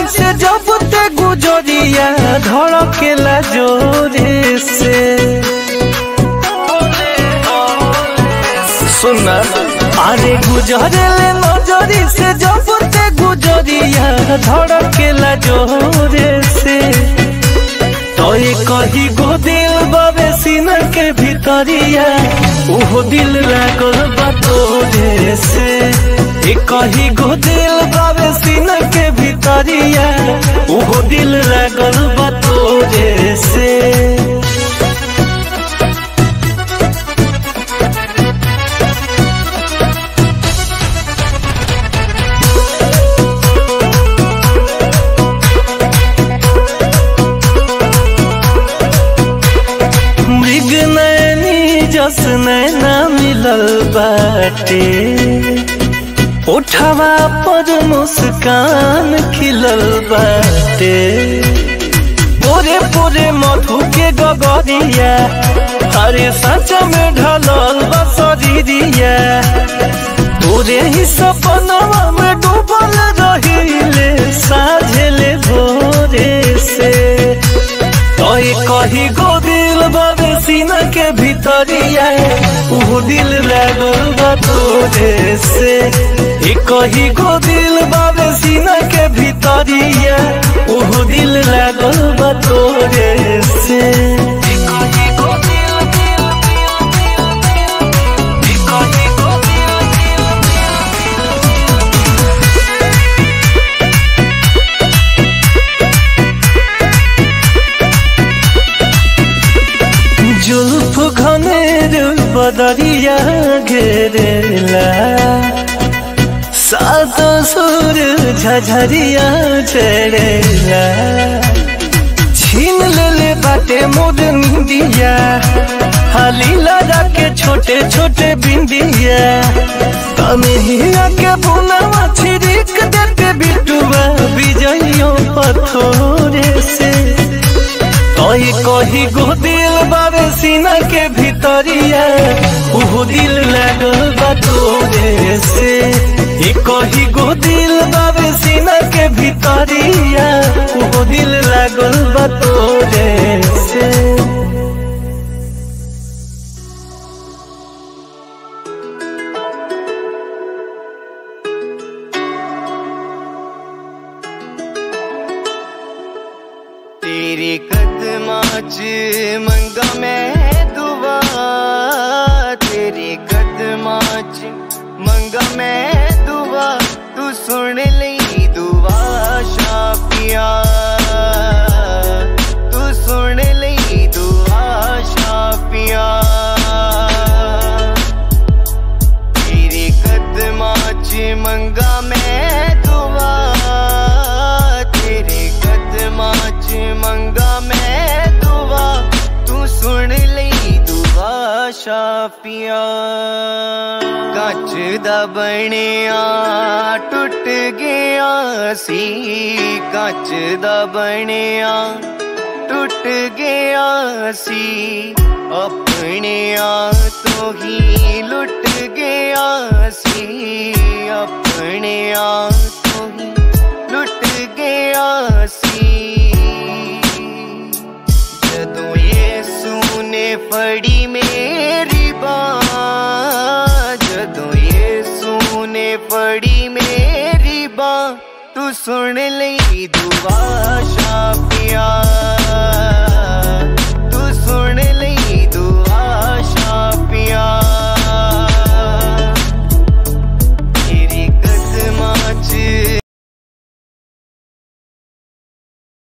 से जब ते गुजरिया धड़केला जोरे से सुना अरे गुजरेले नजरी से जब ते गुजरिया धड़केला जोरे से तो ये कही गो दिल बाबे सीना के भीतरिया ओहो दिल लागल बा तोरे से ये कही गो दिल बाबे सीना के भीतरिया ओहो दिल लागल बा तोरे से मृग नैनी जस नैना मिलल बाटे उठवा पर मुस्कान खिलल बाटे पोरे पोरे मधु के गगरिया हरे सच में ढलल बसरिया तोरे ही सपनवा में डूबल रहिले साझेले भोरे से तोय कही गो दिल बाबे सीना के भीतरिया ऊ दिल लागल बा तोरे से ए कही गो दिल बाबे सीना के भीतरिया ऊ दिल लागल बा तोरे से ए कही गो दिल, दिल, दिल, दिल, दिल, ए कही गो दिल, दिल, जुल्फ घनेर बदरिया घेरेला सात सुर झझरिया चढ़ेला छीन लेले बाटे मोर निंदिया हाली लगा के छोटे छोटे बिंदिया तनहिया के बुनावा छिड़क देते बिटुआ बिजइयों पथोरे से तोय कही गो दिल बाबे सीना के भीतरिया उहो दिल लागल बा तोरे से ए कही गो दिल बाबे सीना के भीतरिया उहो दिल लागल बा तोरे से तेरे कदमां च मंगा मैं दुआ तेरे कदमां च मंगा मैं दुआ तू सुन ਲਈ दुआ शापिया तू सुन ਲਈ दुआ शापिया तेरे कदमां च मंगा मैं दुआ तेरे कदमां च मंगा मैं दुआ तू सुन ਲਈ दुआ ਸ਼ਾਫੀਆਂ ਕੱਚ ਦਾ ਬਣਿਆ ਟੁੱਟ ਗਿਆ ਸੀ ਕੱਚ ਦਾ ਬਣਿਆ ਟੁੱਟ ਗਿਆ ਸੀ ਆਪਣਿਆਂ ਤੋਂ ਹੀ ਲੁੱਟ ਗਿਆ ਸੀ ਆਪਣਿਆਂ ਤੋਂ ਹੀ ਲੁੱਟ ਗਿਆ ਸੀ ਜਦੋਂ ਯੇਸੂ ਨੇ ਫੜੀ ਮੇਰੀ ਬਾਹ ਜਦੋਂ ਯੇਸੂ ਨੇ ਫੜੀ ਮੇਰੀ ਬਾਹ ਤੂੰ ਸੁਣ ਲਈ ਦੁਆ ਸ਼ਾਪਿਆ